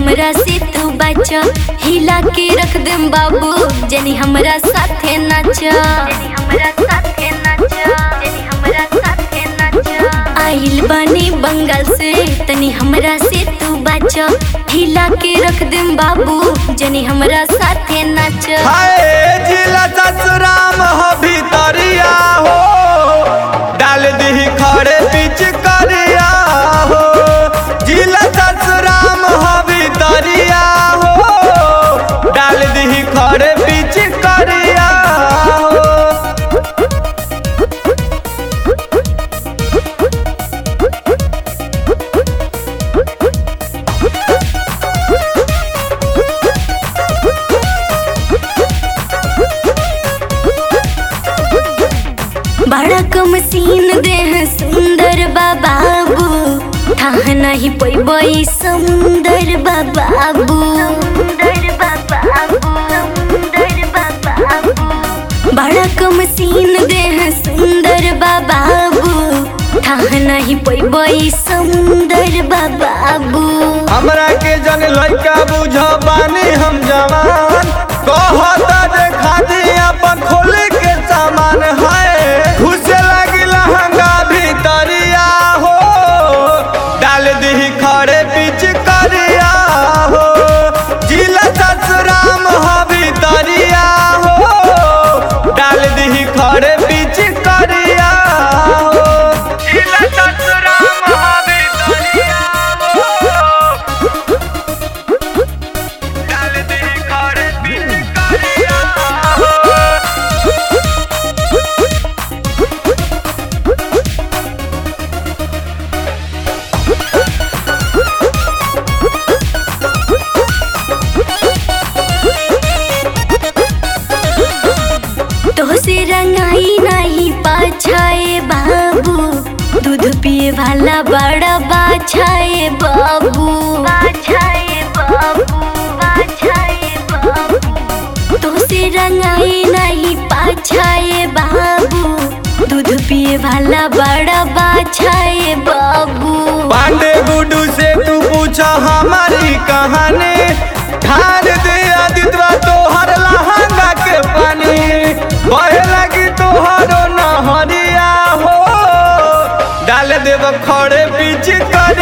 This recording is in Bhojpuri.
हमरा से तू बचा हिला के रख देम बाबू जनी हमरा साथे नाचा जनी हमरा साथे नाचा जनी हमरा साथे नाचा आइल बानी बंगाल से तनी हमरा से तू बचा हिला के रख देम बाबू जनी हमरा साथे नाचा हाय जिला ससुराम हो भीतरिया हो डाल दी खड़े बीच करिया हो जिला ससुराम हो भीतरिया हो डाल दी खड़े बीच करिया हो बड़ा कम सीन देह सुंदर बाबू थाह नहीं पैबई सुंदर बाबू बड़ा कम सीन देह सुंदर बाबू थाह नहीं पैबई सुंदर बाबू हमरा के जन लइका बुझ बानी हम जवान कहता जे खादी अपन खोले के सामान है घुसे लगी लहंगा भीतरिया हो डाल दी खड़े बीच करिया हो जिला ससुराम हो भीतरिया हो डाल दी खड़े बीच करिया हो जिला ससुराम हो भीतरिया हो डाल दी खड़े बीच करिया हो तो से रंगाई नहीं पाछाए बाबू दूध पिए वाला बड़ा बाछाए बाबू बाछाए बाबू बाछाए बाबू तो से रंगाई नहीं पाछाए बाबू दूध पिए वाला बड़ा बाछाए बाबू पांडे गुडू से तू पूछा हमारी कहानी ठान दे आदित्य तोहर लहंगा के पानी बहे लगी तोहरो नहरिया हो डाल देव खड़े बीच कर